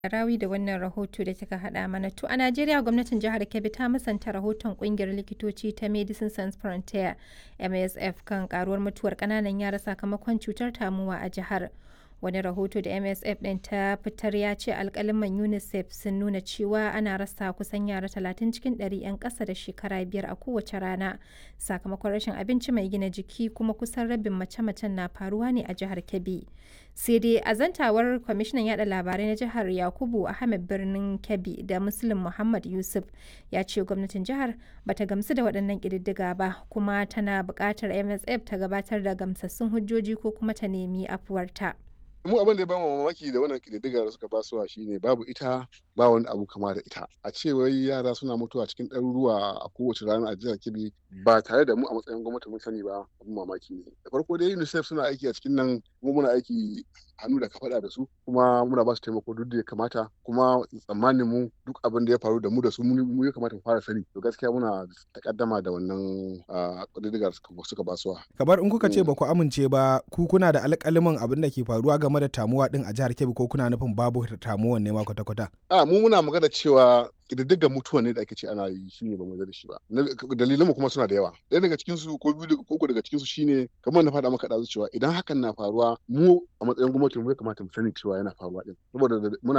Rawi da wannan rahoto da kika haɗa mana. To a Najeriya gwamnatin jihar Kebbi ta musanta rahoton ƙungiyar likitoci ta Medicine Sans Frontiere MSF kan karuwar mutuwar ƙananan yara sakamakon cutar tamuwa a jihar. Wani rahoto da MSF ɗin ta fitar ya ce alƙaliman UNICEF sun nuna cewa ana rasa kusan yara 30 cikin 100 'yan ƙasa da shekara biyar a kowace rana sakamakon rashin abinci mai gina jiki kuma kusan rabin mace-macen na faruwa ne a jihar Kebbi. Sai dai a zantawar kwamishinan yada labarai na jihar Yakubu Ahmed birnin Kebbi da Muslim Muhammad Yusuf ya ce gwamnatin jihar bata gamsu da waɗannan ƙididdiga ba kuma tana buƙatar MSF ta gabatar da gamsassun hujjoji ko kuma ta nemi afuwarta. mu abin da ya bamu mamaki da wannan kididdiga da suka basuwa shine babu ita ba wani abu kama da ita a ce wai yara suna mutuwa cikin ɗaruruwa a kowace rana a jihar kebbi ba tare da mu a matsayin gwamnati mun sani ba abin mamaki ne da farko dai unicef suna aiki a cikin nan kuma muna aiki hannu da kafaɗa da su kuma muna ba su taimako duk da ya kamata kuma tsammanin mu duk abin da ya faru da mu da su mu ya kamata mu fara sani to gaskiya muna takaddama da wannan kididdiga suka basuwa kamar in kuka ce ba ku amince ba ku kuna da alƙalimin abin da ke faruwa game da tamuwa din a jihar Kebbi ko kuna nufin babu tamuwan ne ma kwata-kwata a mu muna magana cewa ƙididdigar mutuwa ne da ake ce ana yi shi ne ba mu da shi ba dalilan mu kuma suna da yawa ɗaya daga cikin su ko biyu ko uku daga cikin su shine kamar na faɗa maka ɗazu cewa idan hakan na faruwa mu a matsayin gwamnati mu ya kamata mu sani cewa yana faruwa din saboda muna